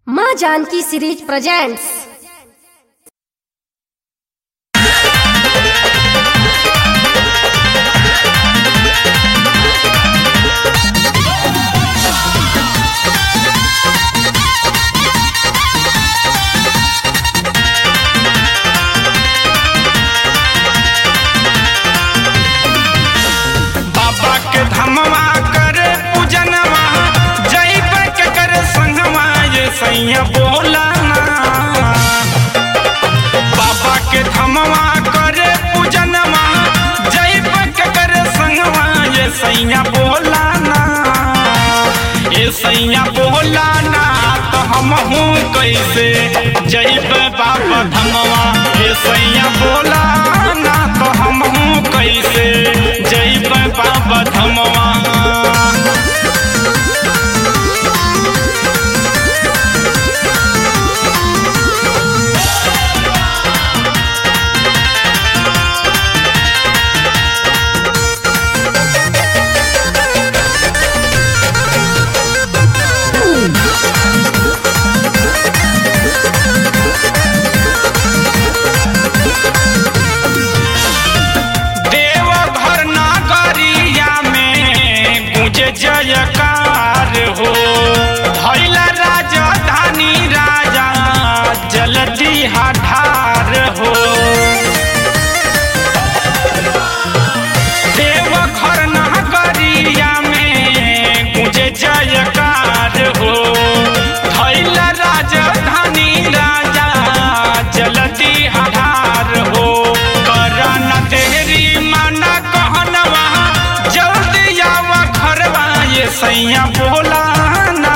माँ Janaki series presents बाबा के धमवा करे पूजनवा जैब के करे संगवा ये सैया बोला ना बाबा के धमवा करे पूजनवा जैब के करे संगवा ये सैया बोला ना ये सैया बोला ना तो हम हूँ कैसे जैब बाबा धमवा ये सैया बोला ना तो हम हूँ कैसे जैब बाबा धमवा देवघर नगरिया में गुंजे जयकार हो भैला राजधानी राजा जलदी हठार हो देवघर नगरिया में गुंजे जयकार हो भैला राजधानी राजा जलदी हठार हो करन तेरी माना कहनवा जल्दी आवा घरवा ये सैया बोला ना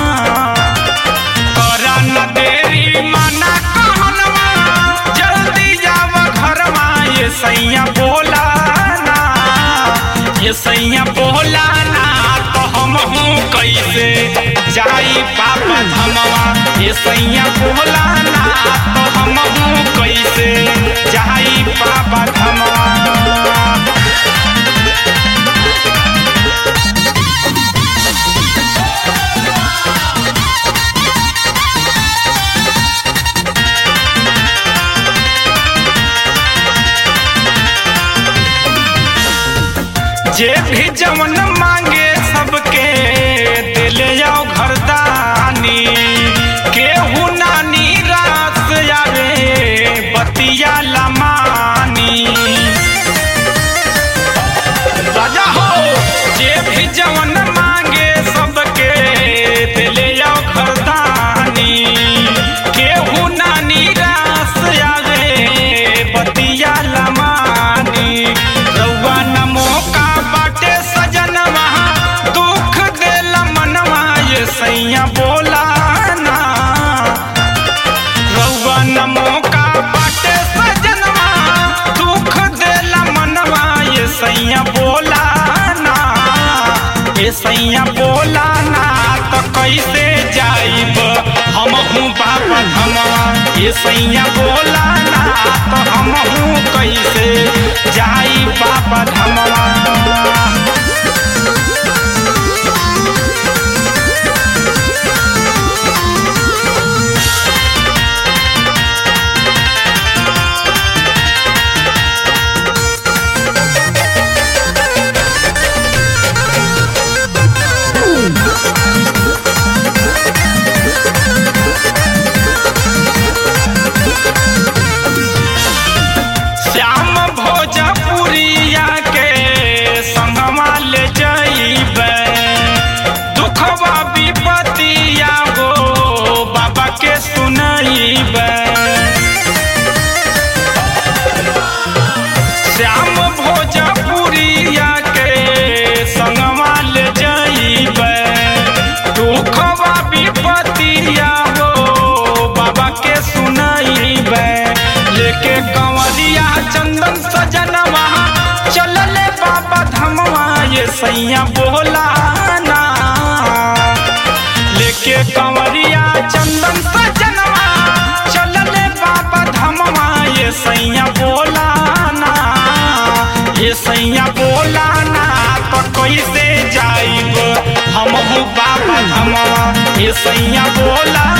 करन तेरी माना कहनवा जल्दी आवा घरवा ये सैया बोला ना ये सैया बोला ना तो हम हूँ कैसे जाई पापा धमवा ये सैया बोला ना तो हम हूँ कैसे जाई पापा धमवा जे भी जवन मांगे सबके दिले जाओ घरदानी केहू नानी रात आवे बतिया लमानी राजा हो जे भी जवन मांगे सबके दिले जाओ घरदानी केहू नानी रास आवे बतिया लमानी रउआ न मौका बाटे सजनवा दुख देला मनवा ये सैया बोला ना रउआ न मौका बाटे सजनवा दुख देला मनवा ये सैया बोला ना ये सैया बोला ना तो कैसे जाइब हम हूँ बाबा धमवा ये सैया बोला ना तो हम हूँ कैसे जाई बाबा धमवा श्याम भोजपुरिया के संगवा ले जइबे दुखवा विपतिया हो बाबा के सुनइबे श्याम भोजपुरिया के संगवा ले जइबे दुखवा विपतिया हो बाबा के सुनइबे लेके कंवरिया चंदन सजनवा चलले बाबा धमवा ये सैया बोला ना लेके कंवरिया चंदन सजनवा चलले बाबा धमवा ये सैया बोला ना ये सैया बोला ना तो कैसे जाइब हम बाबा धमवा ये सैया बोला